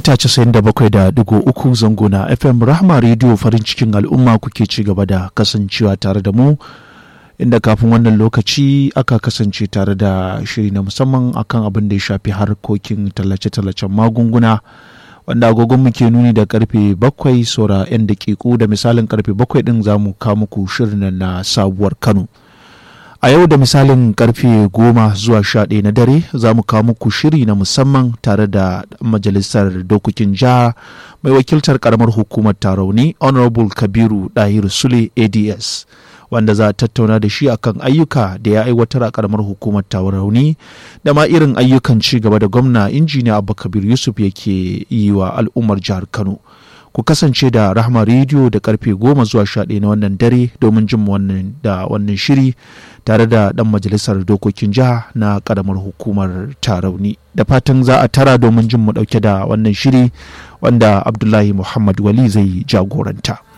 mita 97.3 zango na FM Rahma Radio farin cikin al'umma kuke ci gaba da kasancewa tare da mu inda kafin wannan lokaci aka kasance tare da shiri na musamman akan abin da ya shafi harkokin tallace-tallacen magunguna wanda agogon muke nuni da karfe bakwai saura 'yan dakiku da misalin karfe bakwai din za mu kawo muku shirin na sabuwar Kano. A yau da misalin karfe goma zuwa sha ɗaya na dare za mu kawo muku shiri na musamman tare da majalisar dokokin jiha mai wakiltar karamar hukumar tarauni Honorable Kabiru Dahiru Sule ADS wanda za a tattauna da shi akan ayyuka da ya aiwatar a karamar hukumar tarauni da ma irin ayyukan ci gaba da gwamna injiniya Abba Kabir Yusuf yake yi wa al'ummar jihar Kano. ku kasance da rahama rediyo da karfe goma zuwa sha na wannan dare domin jin wannan da wannan shiri tare da dan majalisar dokokin jiha na karamar hukumar tarauni da fatan za a tara domin jin mu dauke da wannan shiri wanda abdullahi muhammad wali zai jagoranta.